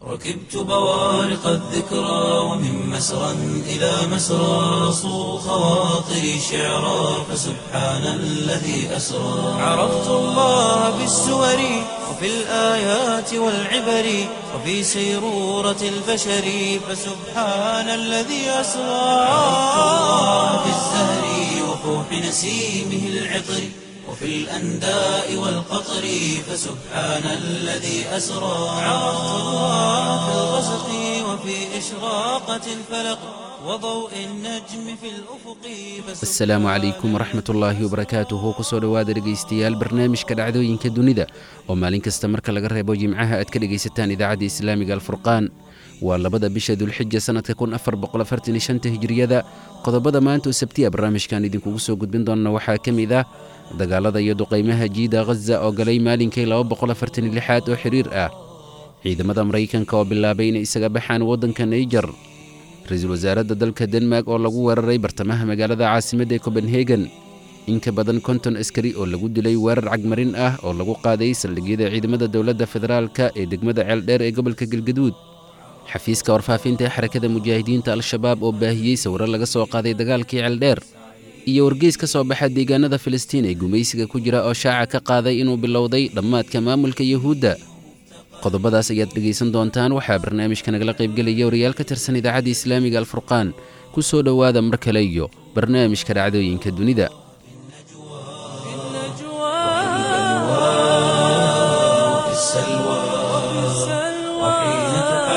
ركبت بوارق الذكرى ومن مسرى إلى مسرى صو خواطري شعرا فسبحان الذي أسرى عرفت الله بالسور وفي الآيات والعبر وفي سيرورة البشر فسبحان الذي أسرى عرفت الله بالزهر وفوح نسيمه العطر وفي الأنداء والقطر فسبحان الذي أسرى عرفت الله في الغسق وفي إشراقة الفلق وضوء النجم في الأفق asalaamu calaykum waraxmat ullaahi wabarakaatuhu kusoo dhowaada dhegaystayaal barnaamijka dhacdooyinka dunida oo maalin kasta marka laga reebo jimcaha aad ka dhegaysataan idaacadda islaamiga alfurqaan waa labada bisha dulxija sannadka hijiriyada qodobada maanta oo sabtiya barnaamijkan idinkugu soo gudbin doonna waxaa ka mid ah dagaalada iyo duqaymaha jiida ghaza oo galay maalinkii aad oo xiriir ah ciidamada maraykanka oo bilaabay inay isaga baxaan waddanka naijer ra-iisul wasaaradda dalka denmark oo lagu weeraray bartamaha magaalada caasimadda ee copenhagen in ka badan konton askari oo lagu dilay weerar cagmarin ah oo lagu qaaday saldhigyada ciidamada dowladda federaalka ee degmada ceeldheer ee gobolka galgaduud xafiiska warfaafinta ee xarakada mujaahidiinta al-shabaab oo baahiyey sawiro laga soo qaaday dagaalkii ceeldheer iyo wargeys ka soo baxa deegaanada filistiin ee gumaysiga ku jira oo shaaca ka qaaday inuu bilowday dhammaadka maamulka yuhuudda qodobadaas ayaad dhegaysan doontaan waxaa barnaamijka nagala qaybgelaya wariyaal ka tirsan idaacadda islaamiga alfurqaan ku soo dhowaada mar kale iyo barnaamijka dhacdooyinka dunida وفي السلوى وحين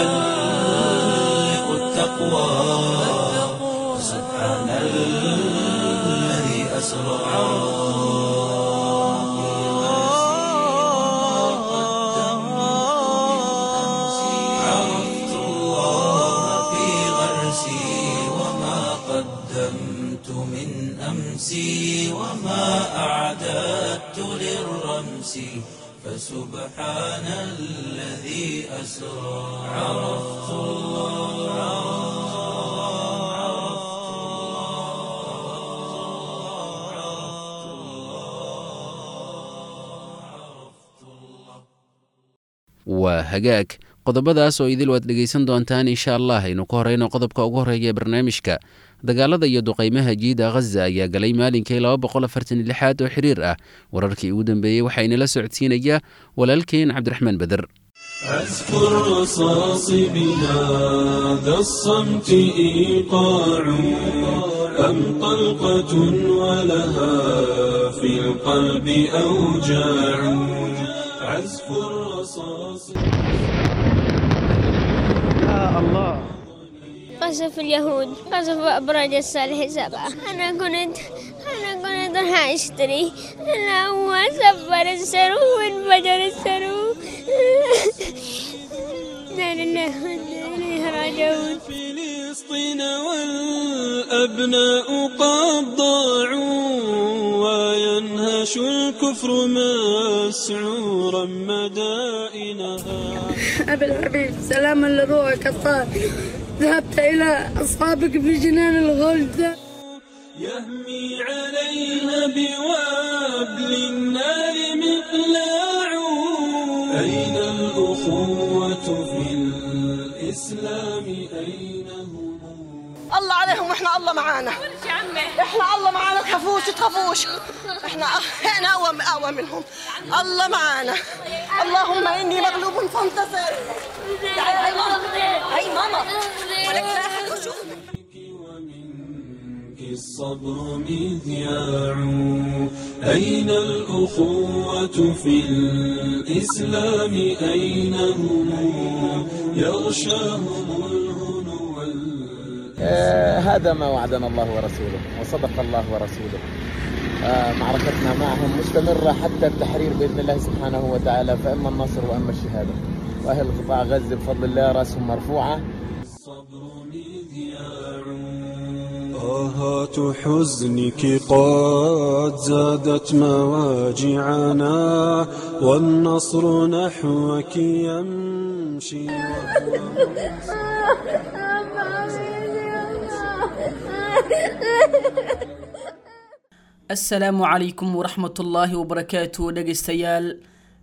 تحلق التقوى سبحان الذي أسرى عرفت الله في غرسي وما قدمت من أمسي وما أعددت للرمس فسبحان الذي أسرى عرفت waa hagaag qodobadaas oo idil waad dhegaysan doontaan insha allah aynu ka horeyno qodobka ugu horeeya ee barnaamijka dagaalada iyo duqaymaha jiida ghaza ayaa galay maalinkii aad oo xiriir ah wararkii ugu dambeeyey waxaa inala socodsiinaya walaalkeen cabdiraxmaan beder أذكر رصاص بهذا الصمت إيقاع أم طلقة ولها في القلب أوجاع عزف الرصاص قصف اليهود قصف أبراج الصالح سبعة أنا كنت أنا كنت راح أشتري أنا هو سفر السرو وانفجر السرو لا لله وإنا إليه راجعون فلسطين والأبناء قد ضاعوا وينهش الكفر مسعورا مدائنها أبي الحبيب سلاما لروحك الطاهر ذهبت إلى أصحابك في جنان الغلد يهمي عليها بوابل النار مقلاع أين الأخوة في الإسلام أين هم الله عليهم واحنا الله معانا احنا الله معانا تخافوش تخافوش احنا احنا اقوى اقوى منهم الله معانا اللهم اني مغلوب فانتصر تعالي هاي ماما هاي ماما ولك لا أحد وشوف. ومنك الصبر مذياع أين الأخوة في الإسلام أين هم يغشاهم الهنو وال- آه، هذا ما وعدنا الله ورسوله وصدق الله ورسوله آه، معركتنا معهم مستمرة حتى التحرير بإذن الله سبحانه وتعالى فإما النصر وإما الشهادة وأهل قطاع غزة بفضل الله رأسهم مرفوعة الصبر مذياع طاهات حزنك قد زادت مواجعنا والنصر نحوك يمشي asalaamu calaykum waraxmatullaahi wabarakaatu dhegaystayaal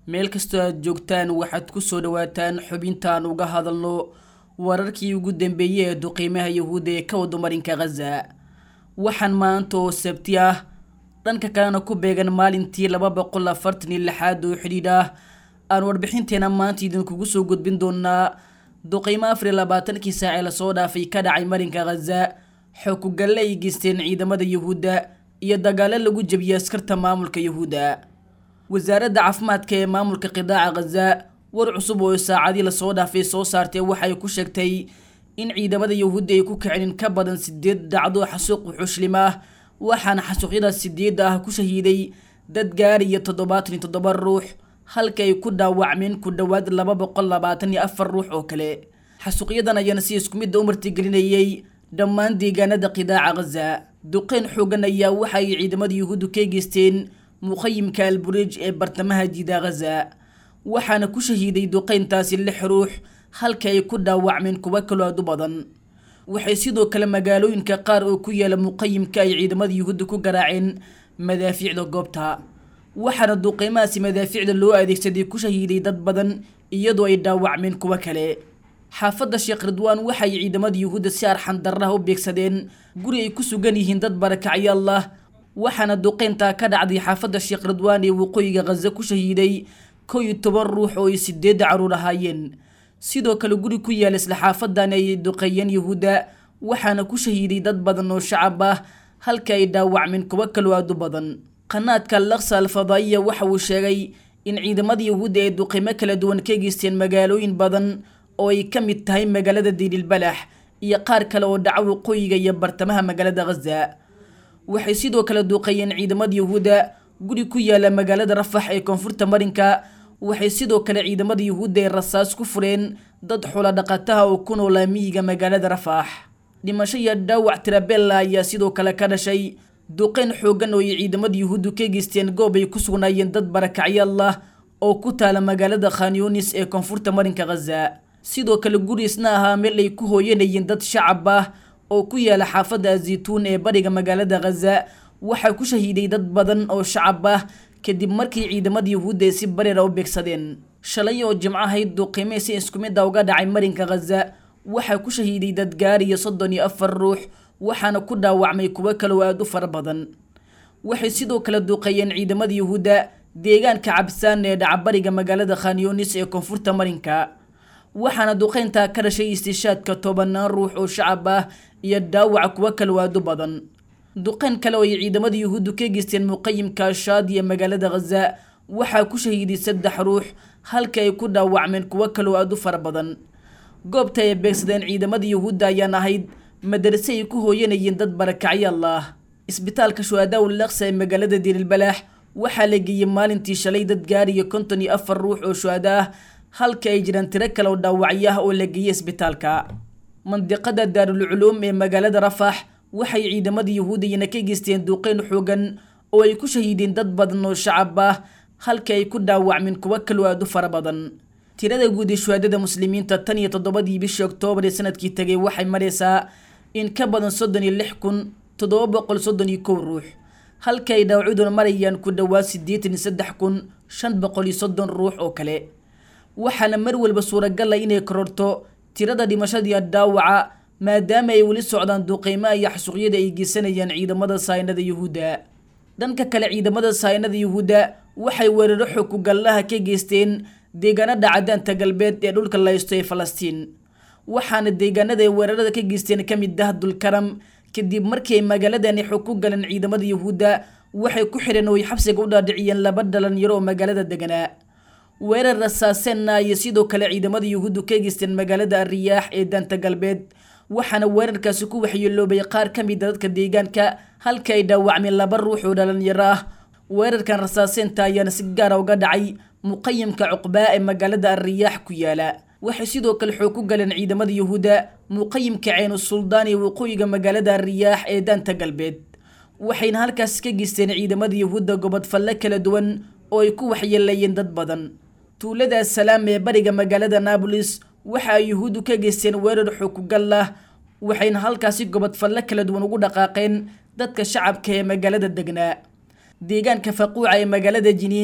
meel kastoo aad joogtaan waxaad ku soo dhawaataan xubintaan uga hadalno wararkii ugu dambeeyey ee duqiimaha yahuudda ee ka wada marinka khaza waxaan maanta oo sabti ah dhanka kalena ku beegan maalintii laba boqol afartan iyo lixaad oo xidhiidh ah aan warbixinteena maanta idinkugu soo gudbin doonaa duqiimo afar iyo labaatankii saac ee lasoo dhaafay ka dhacay marinka khaza xookugalle ay geysteen ciidamada yahuudda iyo dagaalo lagu jebiyey askarta maamulka yahuudda wasaaradda caafimaadka ee maamulka qidaaca khaza war cusub oo saacadii lasoo dhaafay soo saartay waxay ku sheegtay in ciidamada yahuudda ay ku kicin in ka badan sideed dhacdo xasuuq wuxuushlim ah waxaana xasuuqyadaas sideedda ah ku shahiiday dad gaariya toddobaatan iyo toddoba ruux halka ay ku dhaawacmeen ku dhowaad laba boqol labaatan iyo afar ruux oo kale xasuuqyadan ayaana si isku midda u martigelinayay dhammaan deegaanada qidaaca khaza duqeyn xoogan ayaa waxa ay ciidamada yahuuddu ka geysteen muqayimka alburej ee bartamaha jiida khaza waxaana ku shahiiday duqeyntaasi lix ruux halka ay ku dhaawacmeen kuwo kaloo aad u badan waxay sidoo kale magaalooyinka qaar oo ku yaala muqayimka ay ciidamada yuhuudda ku garaaceen madaafiicda goobta waxaana duqeymahaasi madaafiicda loo adeegsaday ku shahiiday dad badan iyadoo ay dhaawacmeen kuwo kale xaafadda sheekh ridwaan waxay ciidamada yuhuudda si arxan darraha u beegsadeen guri ay ku sugan yihiin dad barakacyaal ah waxaana duqeyntaa ka dhacday xaafadda sheekh ridwaan ee waqooyiga khaza ku shahiiday kow iyo toban ruux oo ay sideedda caruur ahaayeen sidoo kale guri ku yaala isla xaafadan ay duqeeyeen yahuudda waxaana ku shahiiday dad badan oo shacab ah halka ay dhaawacmeen kuwo kaloo aad u badan qanaadka laksa alfadaa'iya waxa uu sheegay in ciidamada yahuudda ay duqeymo kala duwan ka geysteen magaalooyin badan oo ay ka mid tahay magaalada diililbalax iyo qaar kale oo dhaca waqooyiga iyo bartamaha magaalada khaza waxay sidoo kale duuqeeyeen ciidamada yahuudda guri ku yaala magaalada rafax ee koonfurta marinka waxay sidoo kale ciidamada yahuudda ay rasaas ku fureen dad xula dhaqataha oo ku noolaa miyiga magaalada rafaax dhimasho iyo dhaawac tirabella ayaa sidoo kale ka dhashay duqeyn xoogan oo ay ciidamada yahuuddu ka geysteen goob ay ku sugnaayeen dad barakacyaal ah oo ku taala magaalada khanyunis ee koonfurta marinka khaza sidoo kale guri isna ahaa meel ay ku hooyanayeen dad shacab ah oo ku yaala xaafadda azituun ee bariga magaalada khaza waxaa ku shahiiday dad badan oo shacab ah kadib markii ciidamada yahuudda ay si bareera u beegsadeen shalay oo jimco ahayd duqiimee si isku mid a uga dhacay marinka khaza waxaa ku shahiiday dad gaariya soddon iyo afar ruux waxaana ku dhaawacmay kuwo kaloo aada u fara badan waxay sidoo kale duqeeyeen ciidamada yahuudda deegaanka cabsaan ee dhacabariga magaalada khanyunis ee koonfurta marinka waxaana duqeyntaa ka dhashay istishaadka tobanaan ruux oo shacab ah iyo dhaawaca kuwo kaloo aada u badan duqeyn kale oo ay ciidamada yahuuddu ka geysteen muqayimka ashaad iyo magaalada khaza waxaa ku shahiiday saddex ruux halka ay ku dhaawacmeen kuwo kaloo aada u fara badan goobta ay beegsadeen ciidamada yahuudda ayaan ahayd madarase ay ku hooyanayeen dad barakacyaal ah isbitaalka shuhadaa ul laksa ee magaalada diililbalaax waxaa la geeyey maalintii shalay dad gaariya konton iyo afar ruux oo shuhada ah halka ay jiraan tiro kale oo dhaawacyo ah oo la geeyey isbitaalka mandiqada daarulculuum ee magaalada rafax waxay ciidamada yahuudiyana ka geysteen duqeyn xoogan oo ay ku shahiideen dad badan oo shacab ah halka ay ku dhaawacmeen kuwo kaloo aada u fara badan tirada guud ee shuhaadada muslimiinta tan iyo toddobadii bishii oktoobar ee sanadkii tegay waxay maraysaa in ka badan soddon iyo lix kun toddoba boqol soddon iyo kow ruux halka ay dhaawacyaduna marayaan ku dhowaad siddeetan iyo saddex kun shan boqol iyo soddon ruux oo kale waxaana mar walba suuragal ah inay kororto tirada dhimashadiiyo dhaawaca maadaama ay weli socdaan duqeymaha iyo xasuuqyada ay geysanayaan ciidamada saynada yuhuudda dhanka kale ciidamada saynada yuhuudda waxay weeraro xookugallaha ka geysteen deegaanada cadaanta galbeed ee dhulka laysto ee falastiin waxaana deegaanada ay weerarada ka geysteen ka mid ah dulkaram kadib markii ay magaaladani xog ku galeen ciidamada yuhuudda waxay ku xidheen oo ay xabsiga u dhaadhiciyeen laba dhalinyaro oo magaalada deganaa weerar rasaaseenna ayay sidoo kale ciidamada yuhuuddu ka geysteen magaalada ariyaax ee daanta galbeed waxaana weerarkaasi ku waxyeeloobay qaar ka mid a dadka deegaanka halka ay dhaawacmeen laba ruux oo dhalinyaro ah weerarkan rasaaseenta ayaana si gaara uga dhacay muqayimka cuqbaa ee magaalada ariyaax ku yaala waxay sidoo kale xoog ku galeen ciidamada yuhuudda muqayimka ceenu suldaan ee waqooyiga magaalada ariyaax ee daanta galbeed waxayna halkaas ka geysteen ciidamada yuhuudda gobodfalle kala duwan oo ay ku waxyeelayeen dad badan tuulada salaam ee bariga magaalada naabolis waxa ay yuhuuddu ka geysteen weerar xookugal ah waxayna halkaasi gobodfalle kala duwan ugu dhaqaaqeen dadka shacabka ee magaalada degnaa deegaanka faquuca ee magaalada jiniin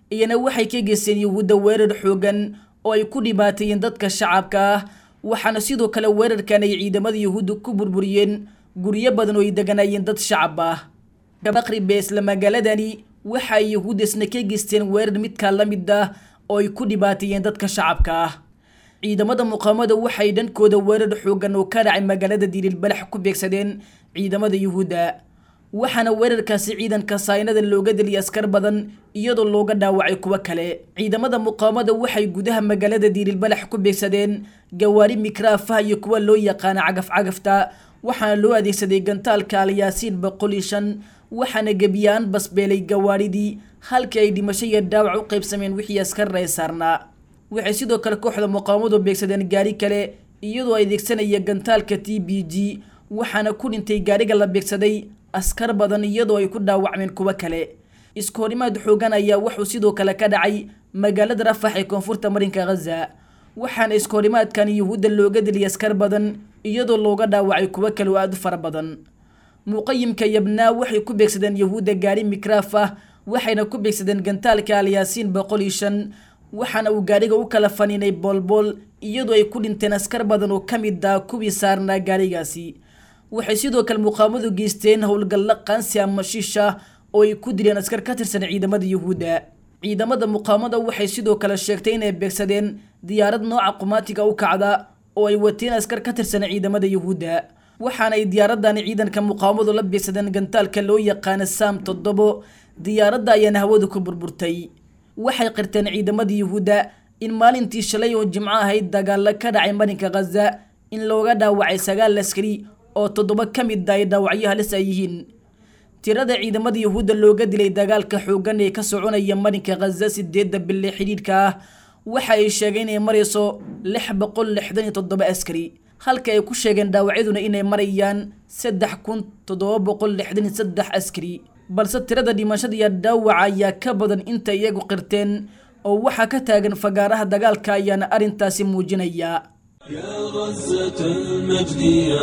iyana waxay ka geysteen yuhuudda weerar xoogan oo ay ku dhibaateeyeen dadka shacabka ah waxaana sidoo kale weerarkan ay ciidamada yuhuudda ku burburiyeen guryo badan oo ay deganaayeen dad shacab ah gabaqribe isla magaaladani waxa ay yuhuudda isna ka geysteen weerar midkaa la mid ah oo ay ku dhibaateeyeen dadka shacabka ah ciidamada muqaamada waxay dhankooda weerar xoogan oo ka dhacay magaalada diililbalax ku beegsadeen ciidamada yuhuudda waxaana weerarkaasi ciidanka saynada looga deliyay askar badan iyadoo looga dhaawacay kuwo kale ciidamada muqaamada waxay gudaha magaalada diililbalax ku beegsadeen gawaari mikraafaha iyo kuwa loo yaqaana cagaf-cagafta waxaana loo adeegsaday gantaalka alyaasiin boqol iyo shan waxaana gebiyaan basbeelay gawaaridii halkii ay dhimasho iyo dhaawac u qaybsameen wixii askarna ay saarnaa waxay sidoo kale kooxda muqaamadu beegsadeen gaari kale iyadoo adeegsanaya gantaalka t b g waxaana ku dhintay gaariga la beegsaday askar badan iyadoo ay ku dhaawacmeen kuwo kale isku horimaad xoogan ayaa wuxuu sidoo kale ka dhacay magaalada rafax ee koonfurta marinka ghaza waxaana isku horimaadkan yuhuudda looga deliyay askar badan iyadoo looga dhaawacay kuwo kale oo aada u fara badan muqayimka yabnaa waxay ku beegsadeen yuhuudda gaari mikraaf ah waxayna ku beegsadeen gantaalka alyaasiin boqol iyo shan waxaana uu gaariga u kala faniinay boolbool iyadoo ay ku dhinteen askar badan oo ka mid ah kuwii saarnaa gaarigaasi waxay sidoo kale muqaamadu geysteen howlgalla qaansi ama shiisha oo ay ku dileen askar ka tirsan ciidamada yuhuudda ciidamada muqaamada waxay sidoo kale sheegtay inay beegsadeen diyaarad nooca qumaatiga u kacda oo ay wateen askar ka tirsan ciidamada yuhuudda waxaana ay diyaaradani ciidanka muqaamadu la beegsadeen gantaalka loo yaqaana saam toddobo diyaaradda ayaana hawada ku burburtay waxay qirteen ciidamada yuhuudda in maalintii shalay oo jimco ahayd dagaalo ka dhacay marinka khaza in looga dhaawacay sagaal askari oo toddoba ka mid ah ay dhaawacyo halis ay yihiin tirada ciidamada yuhuudda looga dilay dagaalka xooggan ee ka soconaya marinka khaza sideedda bille xidhiidhka ah waxa ay sheegeen inay marayso lix boqol lixdan iyo toddoba askari halka ay ku sheegeen dhaawacyaduna inay marayaan saddex kun toddoba boqol lixdan iyo saddex askari balse tirada dhimashada iyo dhaawaca ayaa ka badan inta iyagu qirteen oo waxaa ka taagan fagaaraha dagaalka ayaana arrintaasi muujinaya يا غزة المجد يا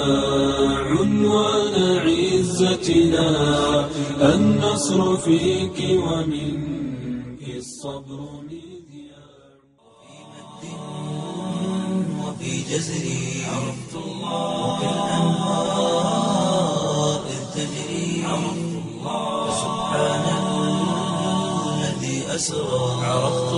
عنوان عزتنا النصر فيك ومنك الصبر مذياع وفي جزري عرفت الله وكالأنهار إذ تجري عرفت الله سبحان الذي أسرى عرفت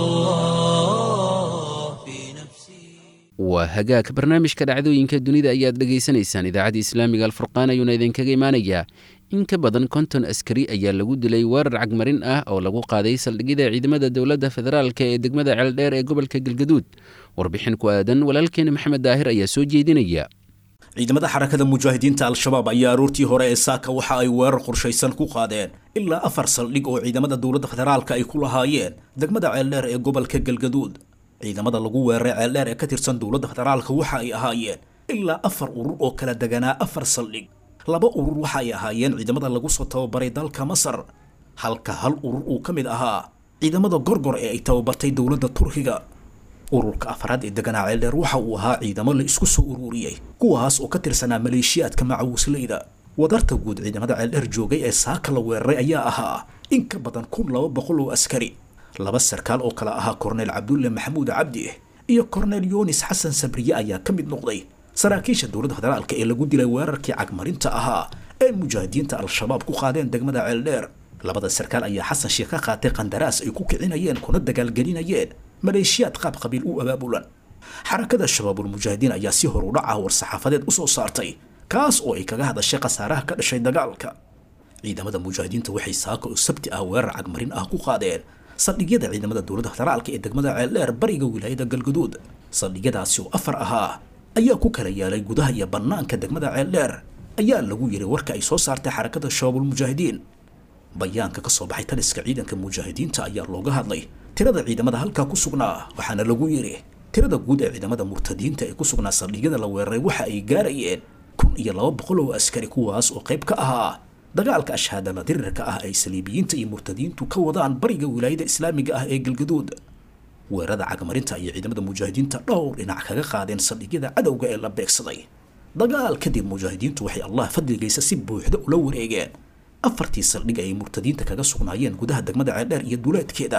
الله في نفسي waa hagaag barnaamijka dhacdooyinka dunida ayaad dhegaysanaysaan idaacadda islaamiga alfurqaan ayuuna idinkaga imaanayaa in ka badan konton askari ayaa lagu dilay weerar cagmarin ah oo lagu qaaday saldhigyada ciidamada dowladda federaalk ee degmada ceeldheer ee gobolka galgaduud warbixin ku aadan walaalkeena maxamed daahir ayaa soo jeedinaya ciidamada xarakada mujaahidiinta al-shabaab ayaa aroortii hore ee saaka waxa ay weerar qorshaysan ku qaadeen ilaa afar saldhig oo ciidamada dowladda federaalka ay ku lahaayeen degmada ceeldheer ee gobolka galgaduud ciidamada lagu weeraray ceeldheer ee ka tirsan dowladda federaalka waxa ay ahaayeen ilaa afar urur oo kala deganaa afar saldhig laba urur waxa ay ahaayeen ciidamada lagu soo tababaray dalka masar halka hal urur uu ka mid ahaa ciidamada gorgor ee ay tababartay dowladda turkiga ururka afraad ee deganaa ceeldheer waxa uu ahaa ciidamo la isku soo ururiyey kuwaas oo ka tirsanaa maleeshiyaadka macawisleyda wadarta guud ciidamada ceeldheer joogay ee saaka la weeraray ayaa ahaa in ka badan kun laba boqol oo askari laba sarkaal oo kale ahaa korneyl cabdulle maxamuud cabdi iyo korneyl yunis xasan sabriye ayaa ka mid noqday saraakiisha dowladda federaalka ee lagu dilay weerarkii cagmarinta ahaa ee mujaahidiinta al-shabaab ku qaadeen degmada ceeldheer labada sarkaal ayaa xasan sheekh ka qaatay qandaraas ay ku kicinayeen kuna dagaalgelinayeen maleeshiyaad qaab qabiil u abaabulan xarakada shabaabulmujaahidiin ayaa si hor u dhaca war-saxaafadeed usoo saartay kaas oo ay kaga hadashay khasaaraha ka dhashay dagaalka ciidamada mujaahidiinta waxay saaka oo sabti ah weerar cagmarin ah ku qaadeen saldhigyada ciidamada dowladda federaalka ee degmada ceeldheer bariga wilaayada galgaduud saldhigyadaasi oo afar ahaa ayaa ku kala yaalay gudaha iyo bannaanka degmada ceeldheer ayaa lagu yiri warka ay soo saartay xarakada shabaabulmujaahidiin bayaanka ka soo baxay taliska ciidanka mujaahidiinta ayaa looga hadlay tirada ciidamada halkaa ku sugnaa waxaana lagu yiri tirada guud ee ciidamada murtadiinta ee ku sugnaa saldhigyada la weeraray waxa ay gaarayeen kun iyo laba boqol oo askari kuwaas oo qayb ka ahaa dagaalka ashhaadala dirirka ah ay saliibiyiinta iyo murtadiintu ka wadaan bariga wilaayada islaamiga ah ee galgaduud weerada cagmarinta iyo ciidamada mujaahidiinta dhowr dhinac kaga qaadeen saldhigyada cadowga ee la beegsaday dagaal kadib mujaahidiintu waxay allah fadligaysa si buuxda ula wareegeen afartii saldhig ay murtadiinta kaga sugnaayeen gudaha degmada ceeldheer iyo duleedkeeda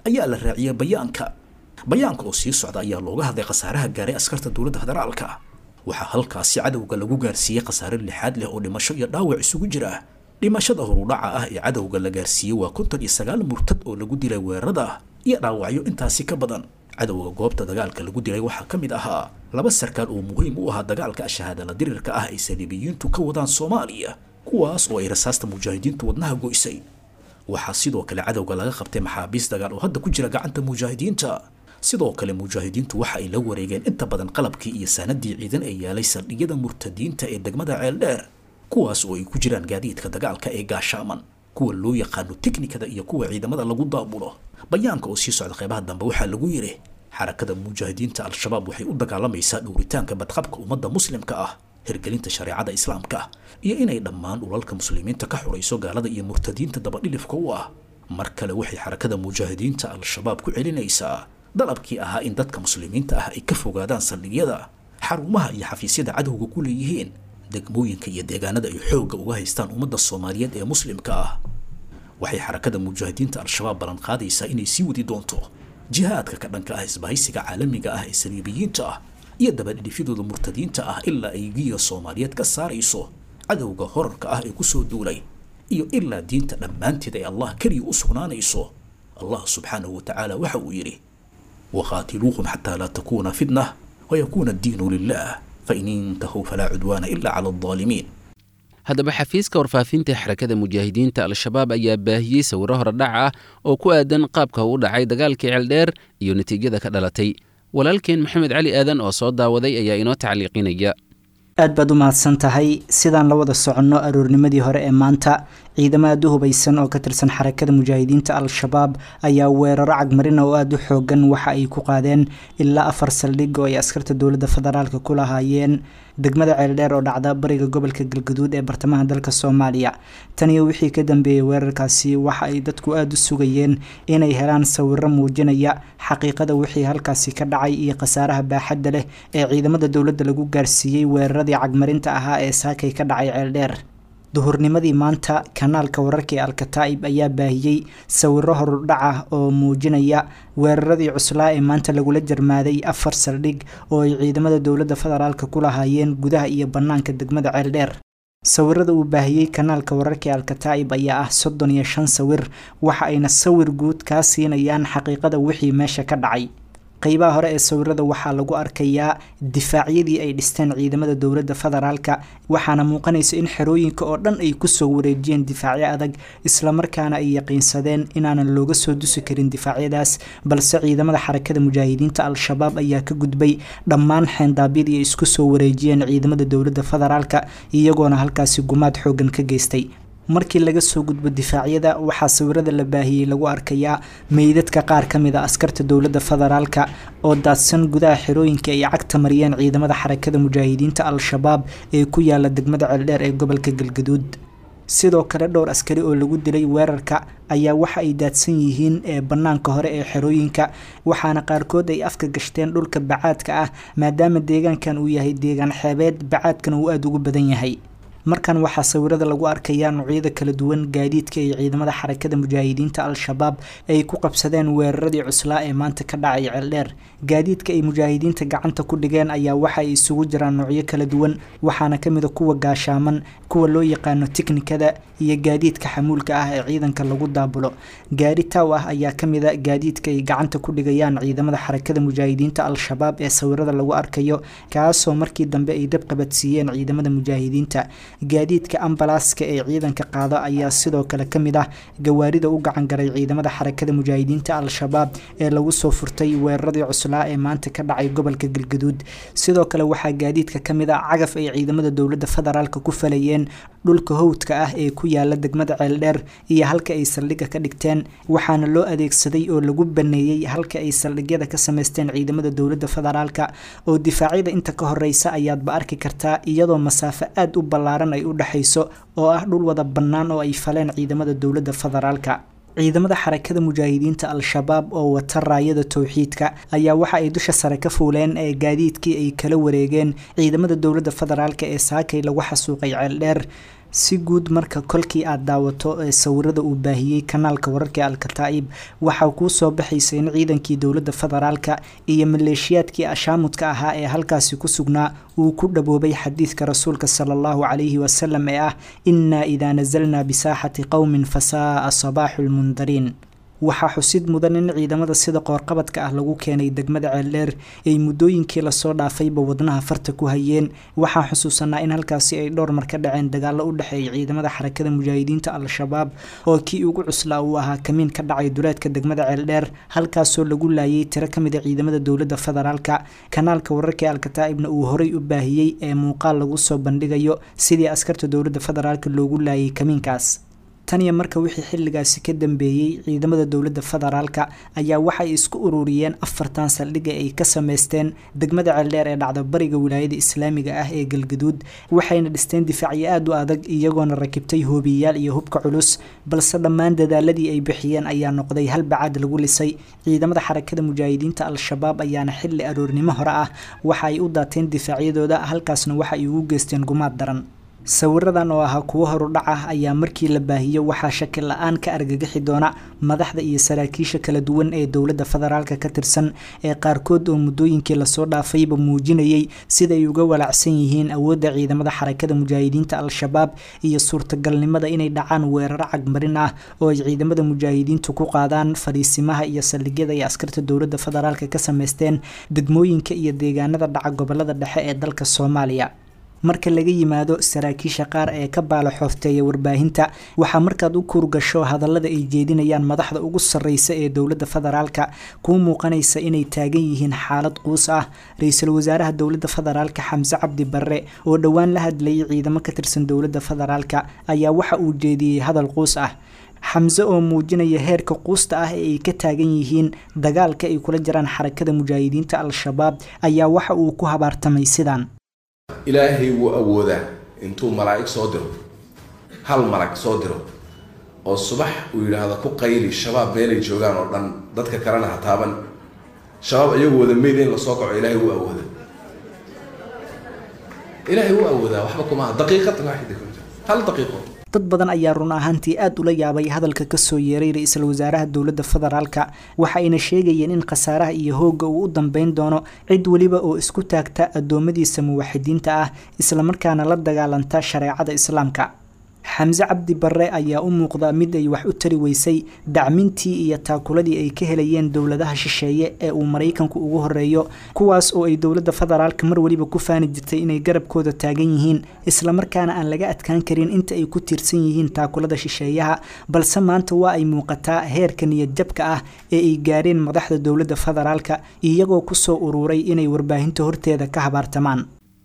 ayaa la raaciyay bayaanka bayaanka oo sii socda ayaa looga hadlay khasaaraha gaaray askarta dowladda federaalka waxaa halkaasi cadowga lagu gaarsiiyey khasaare lixaad leh oo dhimasho iyo dhaawac isugu jira dhimashada horudhaca ah ee cadowga la gaarsiiyey waa konton iyo sagaal murtad oo lagu dilay weerarada iyo dhaawacyo intaasi ka badan cadowga goobta dagaalka lagu dilay waxaa ka mid ahaa laba sarkaal oo muhiim u ahaa dagaalka shahaadala dirirka ah ay saliibiyiintu ka wadaan soomaaliya kuwaas oo ay rasaasta mujaahidiintu wadnaha goysay waxaa sidoo kale cadowga laga qabtay maxaabiis dagaal oo hadda ku jira gacanta mujaahidiinta sidoo kale mujaahidiintu waxa ay la wareegeen inta badan qalabkii iyo saanadii ciidan ee yaalay saldhigyada murtadiinta ee degmada ceeldheer kuwaas oo ay ku jiraan gaadiidka dagaalka ee gaashaaman kuwa loo yaqaano teknikada iyo kuwa ciidamada lagu daabulo bayaanka oo sii socda qeybaha dambe waxaa lagu yidhi xarakada mujaahidiinta al-shabaab waxay u dagaalamaysaa dhowritaanka badqabka ummadda muslimka ah hirgelinta shareecada islaamka iyo inay dhammaan dhulalka muslimiinta ka xurayso gaalada iyo murtadiinta dabadhilifka u ah mar kale waxay xarakada mujaahidiinta al-shabaab ku celinaysaa dalabkii ahaa in dadka muslimiinta ah ay ka fogaadaan saldhigyada xarumaha iyo xafiisyada cadowga ku leeyihiin degmooyinka iyo deegaanada ay xoogga uga haystaan ummadda soomaaliyeed ee muslimka ah waxay xarakada mujaahidiinta al-shabaab ballan qaadaysaa inay sii wadi doonto jihaadka ka dhanka ah isbahaysiga caalamiga ah ee saliibiyiinta ah iyo dabadhidhifyadooda murtadiinta ah ilaa ay giiga soomaaliyeed ka saarayso cadowga horarka ah ee kusoo duulay iyo ilaa diinta dhammaanteed ay allah keliya u sugnaanayso allah subxaanahu wa tacaala waxa uu yidhi waqaatiluuhum xataa laa takuuna fitna wayakuuna addiinu lilah fain intahuu falaa cudwaana ila cala aldaalimiin haddaba xafiiska warfaafinta xarakada mujaahidiinta al-shabaab ayaa baahiyey sawiro horedhac ah oo ku aadan qaabka u dhacay dagaalkii ceeldheer iyo natiijada ka dhalatay walaalkeen maxamed cali aadan oo soo daawaday ayaa inoo tacliiqinaya aad baad u mahadsan tahay sidaan la wada soconno aroornimadii hore ee maanta ciidamo aada u hubaysan oo ka tirsan xarakada mujaahidiinta al-shabaab ayaa weeraro cagmarina oo aada u xoogan waxa ay ku qaadeen ilaa afar saldhig oo ay askarta dowladda federaalka ku lahaayeen degmada ceeldheer oo dhacda bariga gobolka galgaduud ee bartamaha dalka soomaaliya tan iyo wixii ka dambeeyey weerarkaasi waxa ay dadku aada u sugayeen inay helaan sawiro muujinaya xaqiiqada wixii halkaasi ka dhacay iyo khasaaraha baaxadda leh ee ciidamada dowladda lagu gaarsiiyey weeraradii cagmarinta ahaa ee saakay ka dhacay ceeldheer duhurnimadii maanta kanaalka wararka ee alkataa'ib ayaa baahiyey sawiro horudhac ah oo muujinaya weeraradii cuslaa ee maanta lagula jarmaaday afar saldhig oo ay ciidamada dowladda federaalka ku lahaayeen gudaha iyo bannaanka degmada ceeldheer sawirada uu baahiyey kanaalka wararka ee alkataa'ib ayaa ah soddon iyo shan sawir waxa ayna sawir guud kaa siinayaan xaqiiqada wixii meesha ka dhacay qeybaha hore ee sawirada waxaa lagu arkayaa difaacyadii ay dhisteen ciidamada dowladda federaalka waxaana muuqanaysa in xerooyinka oo dhan ay kusoo wareejiyeen difaacyo adag islamarkaana ay yaqiinsadeen inaanan looga soo dusi karin difaacyadaas balse ciidamada xarakada mujaahidiinta al-shabaab ayaa ka gudbay dhammaan xeendaabyadii ay isku soo wareejiyeen ciidamada dowladda federaalka iyagoona halkaasi gumaad xoogan ka geystay markii laga soo gudbo difaacyada waxaa sawirada la baahiyey lagu arkayaa meydadka qaar ka mid a askarta dowladda federaalka oo daadsan gudaha xerooyinka ay cagta mariyeen ciidamada xarakada mujaahidiinta al-shabaab ee ku yaala degmada ceeldheer ee gobolka galgaduud sidoo kale dhowr askari oo lagu dilay weerarka ayaa waxa ay daadsan yihiin ee bannaanka hore ee xerooyinka waxaana qaarkood ay afka gashteen dhulka bacaadka ah maadaama deegaankan uu yahay deegaan xeebeed bacaadkana uu aada ugu badan yahay markan waxaa sawirada lagu arkayaa noocyada kala duwan gaadiidka ay ciidamada xarakada mujaahidiinta al-shabaab ay ku qabsadeen weeraradii cuslaa ee maanta ka dhacay ceeldheer gaadiidka ay mujaahidiinta gacanta ku dhigeen ayaa waxa ay isugu jiraan noocyo kala duwan waxaana kamid a kuwa gaashaaman kuwa loo yaqaano tiknikada iyo gaadiidka xamuulka ah ee ciidanka lagu daabulo gaari taaw ah ayaa kamid a gaadiidka ay gacanta ku dhigayaan ciidamada xarakada mujaahidiinta al-shabaab ee sawirada lagu arkayo kaasoo markii dambe ay dab qabadsiiyeen ciidamada mujaahidiinta gaadiidka ambalaaska ee ciidanka qaada ayaa sidoo kale ka mid ah gawaarida u gacan garay ciidamada xarakada mujaahidiinta al-shabaab ee lagu soo furtay weeraradii cuslaa ee maanta ka dhacay gobolka galgaduud sidoo kale waxaa gaadiidka ka mid ah cagaf ay ciidamada dowladda federaalka ku falayeen dhulka howdka ah ee ku yaala degmada ceeldheer iyo halka ay saldhigga ka dhigteen waxaana loo adeegsaday oo lagu baneeyey halka ay saldhigyada ka sameysteen ciidamada dowladda federaalka oo difaacyada inta ka horeysa ayaadba arki kartaa iyadoo masaafo aada u ballaaran ay u dhexayso oo ah dhul wada bannaan oo ay faleen ciidamada dowladda federaalka ciidamada xarakada mujaahidiinta al-shabaab oo wata raayada towxiidka ayaa waxa ay dusha sare ka fuuleen ee gaadiidkii ay kala wareegeen ciidamada dowladda federaalk ee saakay lagu xasuuqay ceeldheer si guud marka kolkii aad daawato ee sawirada uu baahiyey kanaalka wararka alkataa'ib waxaa kuu soo baxaysa in ciidankii dowladda federaalka iyo maleeshiyaadkii ashaamudka ahaa ee halkaasi ku sugnaa uu ku dhaboobay xadiidka rasuulka sala allahu calayhi wasalam ee ah innaa idaa nasalnaa bisaaxati qowmin fasaa'a sabaaxu lmundariin waxaa xusid mudan in ciidamada sida qoorqabadka ah lagu keenay degmada ceeldheer ay muddooyinkii lasoo dhaafayba wadnaha farta ku hayeen waxaa xusuusanaa in halkaasi ay dhowr mar ka dhaceen dagaallo u dhexeeya ciidamada xarakada mujaahidiinta al-shabaab oo kii ugu cuslaa uu ahaa kamiin ka dhacay duleedka degmada ceeldheer halkaasoo lagu laayay tiro ka mid a ciidamada dowladda federaalka kanaalka wararka alkataa'ibna uu horay u baahiyey ee muuqaal lagu soo bandhigayo sidii askarta dowladda federaalka loogu laayay kamiinkaas taniyo marka wixii xilligaasi ka dambeeyey ciidamada dowladda federaalka ayaa waxay isku ururiyeen afartan saldhiga ay ka sameysteen degmada ceeldheer ee dhacda bariga wilaayada islaamiga ah ee galgaduud waxayna dhisteen difaacyo aada u adag iyagoona rakibtay hoobiyayaal iyo hubka culus balse dhammaan dadaaladii ay bixiyeen ayaa noqday hal bacaad lagu lisay ciidamada xarakada mujaahidiinta al-shabaab ayaana xilli aroornimo hore ah waxa ay u daateen difaacyadooda halkaasna waxa ay ugu geysteen gumaad daran sawiradan oo ahaa kuwo horudhac ah ayaa markii la baahiyo waxaa shaki la-aan ka argagixi doona madaxda iyo saraakiisha kala duwan ee dowladda federaalka ka tirsan ee qaarkood oo muddooyinkii lasoo dhaafayba muujinayay siday uga walacsan yihiin awoodda ciidamada xarakada mujaahidiinta al-shabaab iyo suurtagalnimada inay dhacaan weeraro cagmarin ah oo ay ciidamada mujaahidiintu ku qaadaan fadhiisimaha iyo saldhigyada ay askarta dowladda federaalka ka sameysteen degmooyinka iyo deegaanada dhaca gobolada dhexe ee dalka soomaaliya marka laga yimaado saraakiisha qaar ee ka baala xoofteeya warbaahinta waxaa markaad u kurgasho hadallada ay jeedinayaan madaxda ugu sarreysa ee dowladda federaalka kuu muuqanaysa inay taagan yihiin xaalad quus ah ra-iisul wasaaraha dowladda federaalka xamse cabdi barre oo dhowaan la hadlayay ciidamo ka tirsan dowladda federaalka ayaa waxa uu jeediyey hadal quus ah xamse oo muujinaya heerka quusta ah ee ay ka taagan yihiin dagaalka ay kula jiraan xarakada mujaahidiinta al-shabaab ayaa waxa uu ku habaartamay sidaan ilaahay wuu awoodaa intuu malaa'ig soo diro hal malag soo diro oo subax uu yidhaahdo ku qayli shabaab meelay joogaan oo dhan dadka kalena ha taaban shabaab iyagu wada meyda in lasoo kaco ilaahay wuu awoodaa ilaahay wuu awoodaa waxba kumaaha daqiiqad waaxida hal daqiiqo dad badan ayaa run ahaantii aada ula yaabay hadalka kasoo yeeray ra-iisul wasaaraha dowladda federaalka waxa ayna sheegayeen in khasaaraha iyo hoogga uu u dambeyn doono cid weliba oo isku taagta addoommadiisa muwaxidiinta ah islamarkaana la dagaalanta shareecada islaamka xamse cabdi barre ayaa u muuqda mid ay wax u tari weysay dacmintii iyo taakuladii ay ka helayeen dowladaha shisheeye ee uu maraykanku ugu horeeyo kuwaas oo ay dowladda federaalka mar weliba ku faani jirtay inay garabkooda taagan yihiin islamarkaana aan laga adkaan karin inta ay ku tiirsan yihiin taakulada shisheeyaha balse maanta waa ay muuqataa heerka niyad jabka ah ee ay gaareen madaxda dowladda federaalka iyagoo kusoo ururay inay warbaahinta horteeda ka habaartamaan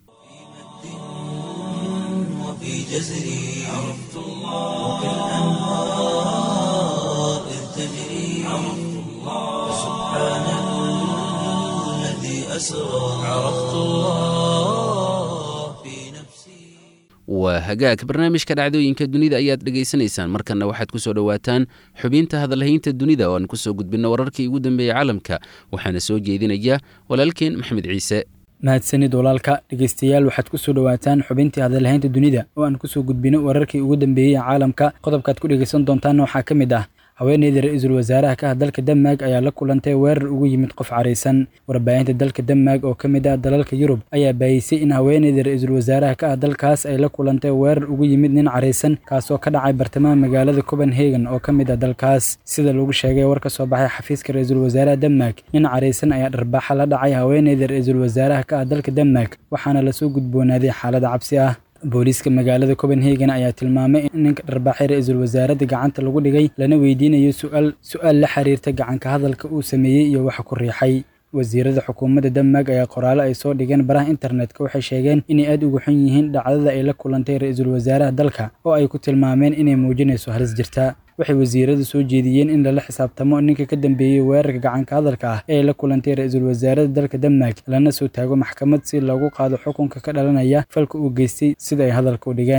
في جزري عرفت الله وكالأنهار إذ تجري عرفت الله سبحان الذي أسرى عرفت الله في نفسي waa hagaag barnaamijka dhacdooyinka dunida ayaad dhegaysanaysaan markanna waxaad ku soo dhowaataan xubinta hadalhaynta dunida oo aan kusoo gudbinno wararkii ugu dambeeyey caalamka waxaana soo jeedinaya walaalkeen maxmed ciise mahadsanid walaalka dhegeystayaal waxaad ku soo dhowaataan xubintii hadalhaynta dunida oo aan kusoo gudbino wararkii ugu dambeeyey ee caalamka qodobkaad ku dhegeysan doontaanna waxaa ka mid ah haweeneyda ra-iisul wasaaraha ka ah dalka denmark ayaa la kulantay weerar ugu yimid qof caraysan warbaahinta dalka denmark oo ka mid ah dalalka yurub ayaa baayisay in haweeneyda ra-iisul wasaaraha ka ah dalkaas ay la kulantay weerar ugu yimid nin caraysan kaasoo ka dhacay bartamaha magaalada copenhagen oo ka mid ah dalkaas sida lagu sheegay war ka soo baxay xafiiska ra-iisul wasaaraha denmark nin caraysan ayaa dharbaaxa la dhacay haweeneyda ra-iisul wasaaraha ka ah dalka denmark waxaana lasoo gudboonaaday xaalada cabsi ah booliiska magaalada copenhagen ayaa tilmaamay in ninka dharbaaxay ra-iisul wasaaradda gacanta lagu dhigay lana weydiinayo suaal su-aal la xiriirta gacanka hadalka uu sameeyey iyo waxa ku riixay wasiirada xukuumadda denmark ayaa qoraalo ay soo dhigeen baraha internetka waxay sheegeen inay aada ugu xun yihiin dhacdada ay la kulantay ra-iisul wasaaraha dalka oo ay ku tilmaameen inay muujinayso halis jirta waxay wasiiradu soo jeediyeen in lala xisaabtamo ninka ka dambeeyey weerarka gacanka hadalka ah ee la kulantay ra-iisul wasaarada dalka denmark lana soo taago maxkamad si loogu qaado xukunka ka dhalanaya falka uu geystay sida ay hadalka u dhigeen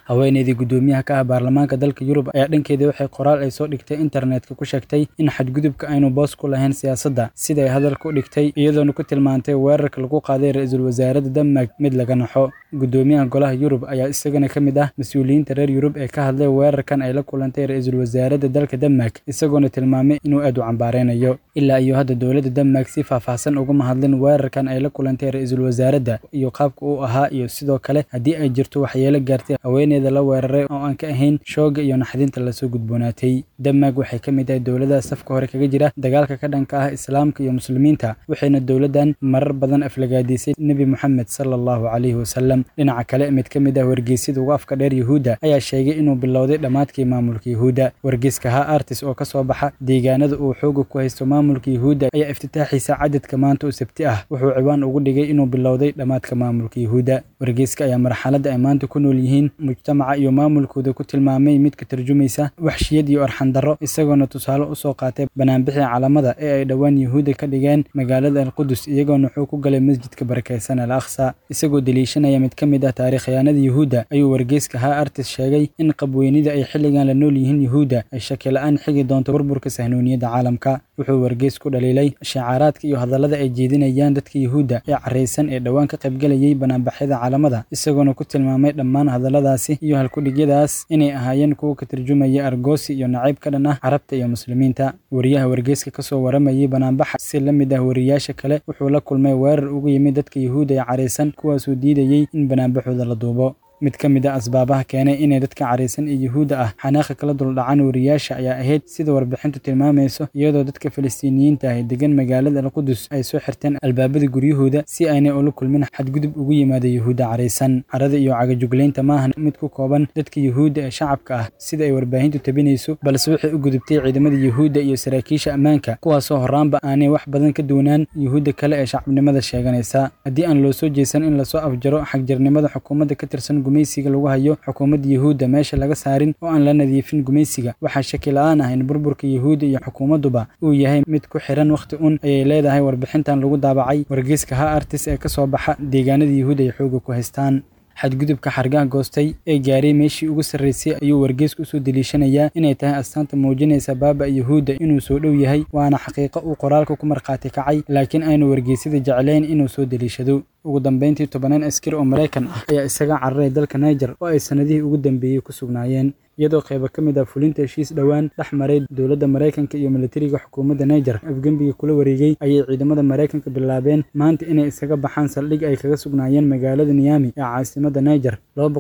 haweeneydii guddoomiyaha ka ah baarlamaanka dalka yurub ayaa dhankeeda waxay qoraal ay soo dhigtay internetka ku sheegtay in xadgudubka aynu boos ku lahayn siyaasadda siday hadalka u dhigtay iyadoona ku tilmaantay weerarka lagu qaaday ra-iisul wasaaradda denmark mid laga naxo guddoomiyaha golaha yurub ayaa isagana ka mid ah mas-uuliyiinta reer yurub ee ka hadlay weerarkan ay la kulantay ra-iisul wasaaradda dalka denmark isagoona tilmaamay inuu aad u cambaareynayo ilaa iyo hadda dowladda denmark si faahfaahsan ugama hadlin weerarkan ay la kulantay ra-iisul wasaaradda iyo qaabka uu ahaa iyo sidoo kale haddii ay jirto waxyeelo gaartay haweeneyda la weeraray oo aan ka ahayn shooga iyo naxdinta lasoo gudboonaatay denmark waxay ka mid tahay dowladaha safka hore kaga jira dagaalka ka dhanka ah islaamka iyo muslimiinta waxayna dowladdan marar badan aflagaadisay nebi moxamed sala allahu calayhi wasalam dhinaca kale mid ka mid ah wargeysyada ugu afka dheer yuhuudda ayaa sheegay inuu bilowday dhammaadkii maamulka yuhuudda wargeyska ha artis oo ka soo baxa deegaanada uu xooga ku haysto maamulka yuhuudda ayaa iftitaaxiisa cadadka maanta oo sabti ah wuxuu ciwaan ugu dhigay inuu bilowday dhammaadka maamulka yuhuudda wargeyska ayaa marxaladda ay maanta ku nool yihiin mujtamaca iyo maamulkooda ku tilmaamay mid ka tarjumaysa waxshiyad iyo arxandarro isagoona tusaale u soo qaatay banaanbixii calamada ee ay dhowaan yuhuudda ka dhigeen magaalada alqudus iyagoona wuxuu ku galay masjidka barakaysan al aqsa isagoo deliishanaya mid ka mid ah taariikhyaanada yuhuudda ayuu wargeyska ha artis sheegay in qabweynida ay xilligan la nool yihiin yuhuudda ay shaki la-aan xigi doonto burburka sahnuuniyadda caalamka wuxuu wargeys ku dhaliilay shacaaraadka iyo hadallada ay jeedinayaan dadka yuhuudda ee carraysan ee dhowaan ka qaybgelayay banaanbaxyada caalamada isagoona ku tilmaamay dhammaan hadalladaasi iyo halkudhigyadaas inay ahaayeen kuwa ka tarjumaya argoosi iyo nacayb ka dhan ah carabta iyo muslimiinta wariyaha wargeyska ka soo waramayay banaanbaxa si la mid ah wariyaasha kale wuxuu la kulmay weerar ugu yimid dadka yuhuudda ee carraysan kuwaasuu diidayey in banaanbaxooda la duubo mid ka mid a asbaabaha keenay inay dadka caraysan ee yuhuudda ah xanaaqa kala duldhacaan wariyaasha ayaa ahayd sida warbixintu tilmaamayso iyadoo dadka falastiiniyiinta ah degan magaalada alqudus ay soo xirteen albaabada guryahooda si aynay ula kulmin xadgudub ugu yimaada yuhuudda caraysan carada iyo cagajuglaynta maahan mid ku kooban dadka yuhuudda ee shacabka ah sida ay warbaahintu tabinayso balse waxay u gudubtay ciidamada yuhuudda iyo saraakiisha ammaanka kuwaasoo horaanba aanay wax badan ka duwanaan yuhuudda kale ee shacabnimada sheeganaysa haddii aan loo soo jeesan in lasoo afjaro xagjirnimada xukuumadda ka tirsan gumaysiga lagu hayo xukuumadda yuhuudda meesha laga saarin oo aan la nadiifin gumaysiga waxaa shaki la-aan ah in burburka yuhuudda iyo xukuumadduba uu yahay mid ku xiran wakhti un ayay leedahay warbixintan lagu daabacay wargeyska ha artis ee ka soo baxa deegaanada yuhuudda ay xooga ku haystaan xadgudubka xargaha goostay ee gaaray meeshii ugu sarraysay ayuu wargeysku usoo deliishanayaa inay tahay astaanta muujinaysa baaba yuhuudda inuu soo dhow yahay waana xaqiiqo uu qoraalka ku markhaati kacay laakiin aynu wargeysyada jeclayn inuu soo deliishado ugu dambeyntii tobanaan askari oo maraykan ah ayaa isaga cararay dalka niger oo ay sannadihii ugu dambeeyey ku sugnaayeen iyadoo qaybo ka mid ah fulinta heshiis dhowaan dhex maray dowladda maraykanka iyo militariga xukuumadda niger afgembiga kula wareegay ayay ciidamada maraykanka bilaabeen maanta inay isaga baxaan saldhig ay kaga sugnaayeen magaalada niyami ee caasimadda niger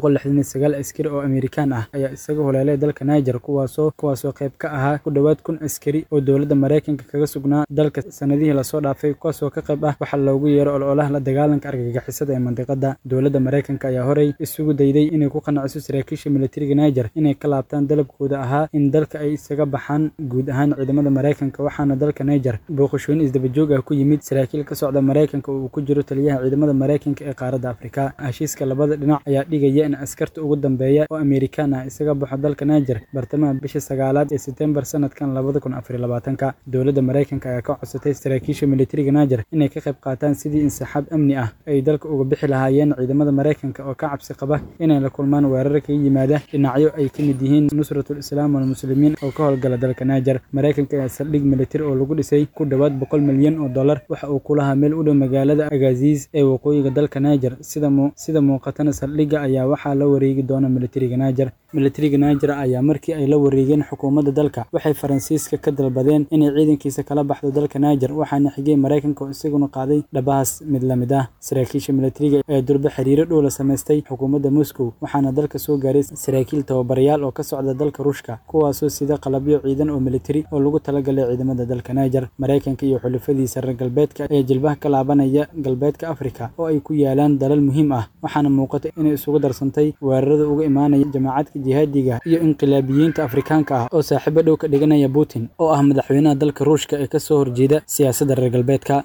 askari oo amerikaan ah ayaa isaga holeelay dalka niger kuwaasoo kuwaasoo qayb ka ahaa ku dhowaad kun askari oo dowladda maraykanka kaga sugnaa dalka sannadihii lasoo dhaafay kuwaasoo ka qayb ah waxaa loogu yeero ololaha la dagaalanka argagixisada ee mandiqada dowladda maraykanka ayaa horey isugu dayday inay ku qanaciso saraakiisha militariga niger inay ka laabtaan dalabkooda ahaa in dalka ay isaga baxaan guud ahaan ciidamada maraykanka waxaana dalka niger booqashooyin isdabajoog ah ku yimid saraakiil ka socda maraykanka oo uu ku jiro taliyaha ciidamada maraykanka ee qaaradda afrika heshiiska labada dhinac ayaa dhigaya in askarta ugu dambeeya oo amerikaan ah isaga baxo dalka niger bartamaha bisha sagaalaad ee setembar sanadkan labada kun afar labaatanka dowladda maraykanka ayaa ka codsatay saraakiisha militariga niger inay ka qayb qaataan sidii insaxaab amni ah ay dalka uga bixi lahaayeen ciidamada maraykanka oo ka cabsi qaba inay la kulmaan weerar kaga yimaada dhinacyo ay ka mid yihiin nusratul islaam walmuslimiin oo ka howlgala dalka niger maraykanka ayaa saldhig militari oo lagu dhisay ku dhowaad boqol milyan oo dollar waxa uu ku lahaa meel u dhow magaalada agaziis ee waqooyiga dalka niger sida muuqatana saldhigga ayaa waxaa la wareegi doona militariga niger militariga niger ayaa markii ay la wareegeen xukuumadda dalka waxay faransiiska ka dalbadeen inay ciidankiisa kala baxdo dalka niger waxaana xigay maraykanka oo isaguna qaaday dhabahaas mid la mid ah saraakiisha militariga ee durbe xiriiro dhow la samaystay xukuumadda moscow waxaana dalka soo gaaray saraakiil tababarayaal oo ka socda dalka ruushka kuwaasoo sida qalabyo ciidan oo militari oo lagu talagalay ciidamada dalka niger maraykanka iyo xulafadiisa reer galbeedka ayaa jilbaha ka laabanaya galbeedka afrika oo ay ku yaalaan dalal muhiim ah waxaana muuqata inay isugu darsantay weerarada uga imaanaya jamaacadka jihaadiga iyo inqilaabiyiinta afrikaanka ah oo saaxiibo dhow ka dhiganaya putin oo ah madaxweynaha dalka ruushka ee kasoo horjeeda siyaasadda reer galbeedka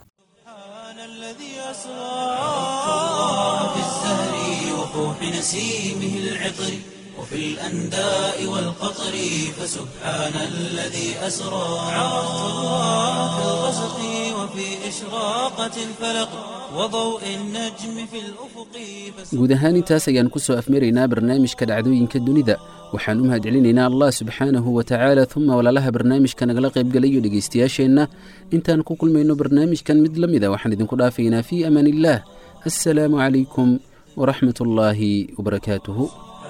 نسيمه العطر وفي الأنداء والقطر فسبحان الذي أسرى عرفت الله في الغسق وفي إشراقة الفلق وضوء النجم في الأفق guud ahaan intaas ayaan ku soo afmaraynaa barnaamijka dhacdooyinka dunida waxaan u mahadcelinaynaa allah subxaanahu wa tacaala uma walaalaha barnaamijka nagala qaybgalayo dhegaystayaasheenna intaan ku kulmayno barnaamijkan mid la mida waxaan idinku dhaafaynaa fii amaan illaah assalaamu calaykum waraxmat ullaahi wabarakaatuhu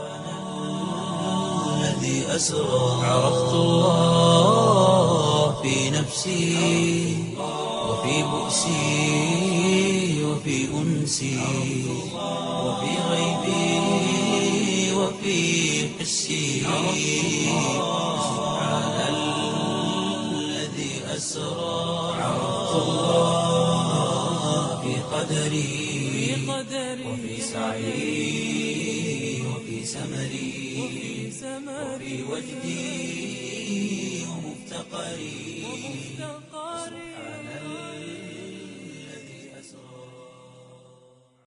الذي أسرى عرفت الله في نفسي وفي بؤسي وفي أنسي وفي غيبي وفي حسي سبحان الذي أسرى عرفت الله في قدري وفي سعي وفي سمري وفي وجدي ومفتقري